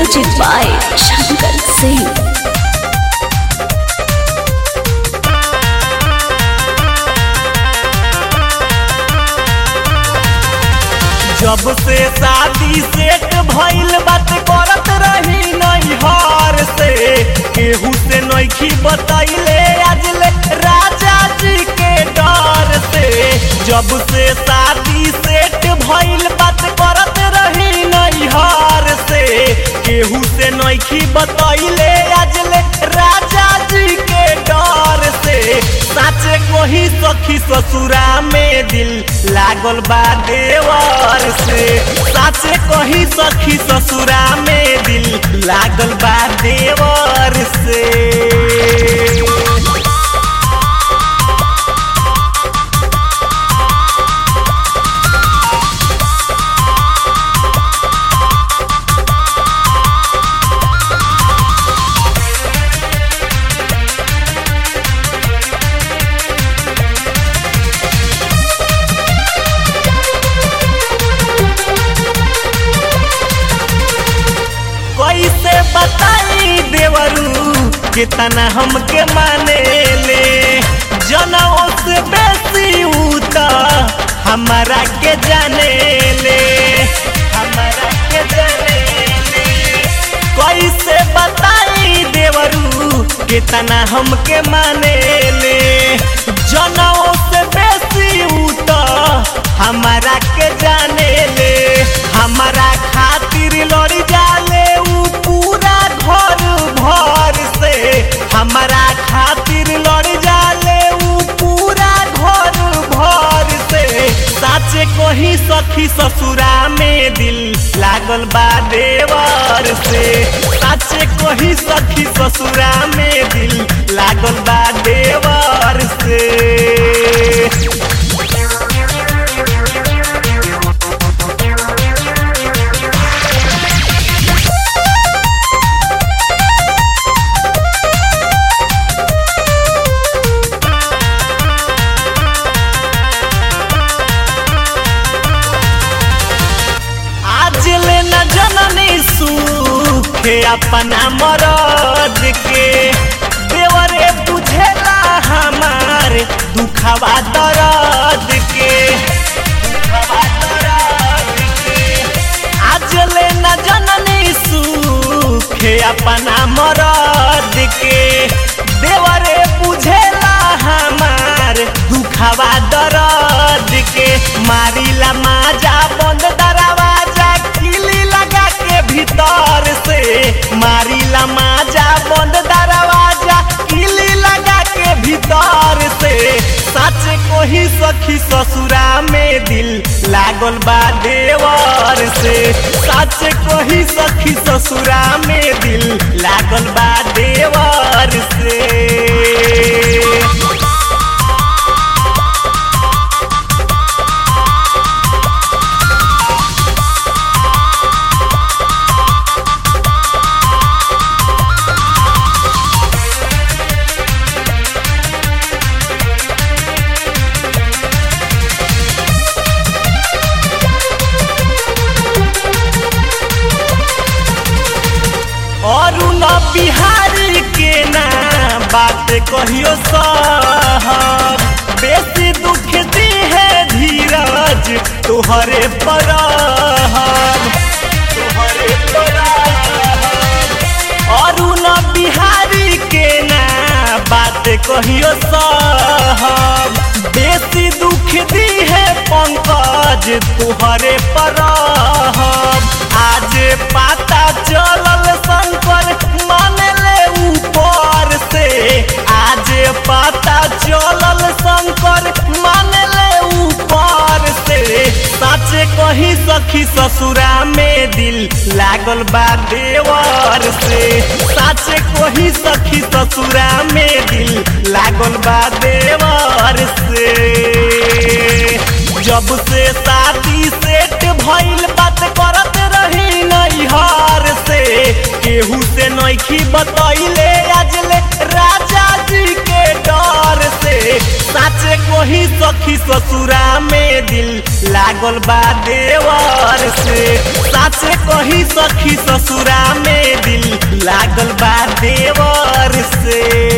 Music by Shankar Singh. जब से शादी सेट भइल बात करत रही नैहर से केहू से नैखी बतैले आजले राजा जी के डर से जब से शादी सेट भइल बात करत रही नैहर से केहू से नैखी बतैले आजले राजा जी के डर से साचे कोही सखी ससुरा में दिल लागल बा देवर से साचे कोही सखी ससुरा में दिल लागल बा देवर से कैसे बताई देवरू कितना हमके माने ले जनों से बेसी उता हमारा के जाने ले हमारा के जाने ले कैसे बताई देवरू कितना हमके माने ले जनों से बेसी उता हमारा के जाने ले हमारा खातिर लड़ जाले ऊ पूरा घर भर से हमारा खातिर लड़ जाले ऊ पूरा घर भर से साचे कोही सखी ससुरा में दिल लागल बा देवर से साचे कोही सखी ससुरा में दिल लागल बा देवर से आज ले न जननी सुखे अपना मरद के देवरे बुझेला हमार दुखवा दर्द के दुखवा दर्द के आज ले न जननी सुखे अपना मरद के देवरे बुझेला हमार दुखवा दर्द के मारिला माजा बंद दरवाजा किली लगा के भीतर से मारिला माजा बंद दरवाजा किली लगा के भीतर से सच कोही सखी ससुरा में दिल लागल बा देवर से सच कोही सखी ससुरा में दिल लागल बा देवर से और न बिहारी के ना बात कहियो साहब बेसी दुख दी है धीरज तुहरे पर तुहरे पर और न बिहारी के ना बात कहियो साहब बेसी दुख दी है पंकज तुहरे पर आज पता चलल शंकर माने ले ऊपर से आज पता चलल शंकर माने ले ऊपर से सच कही सखी ससुरा में दिल लागल बा देवर से सच कही सखी ससुरा में दिल लागल बा देवर से जब से शादी सेट भइल बात करत रही नैहर से केहू से नैखी बतैले आजले राजा जी के डर से साचे कोही सखी ससुरा में दिल लागल बा देवर से साचे कही सखी ससुरा में दिल लागल बा देवर से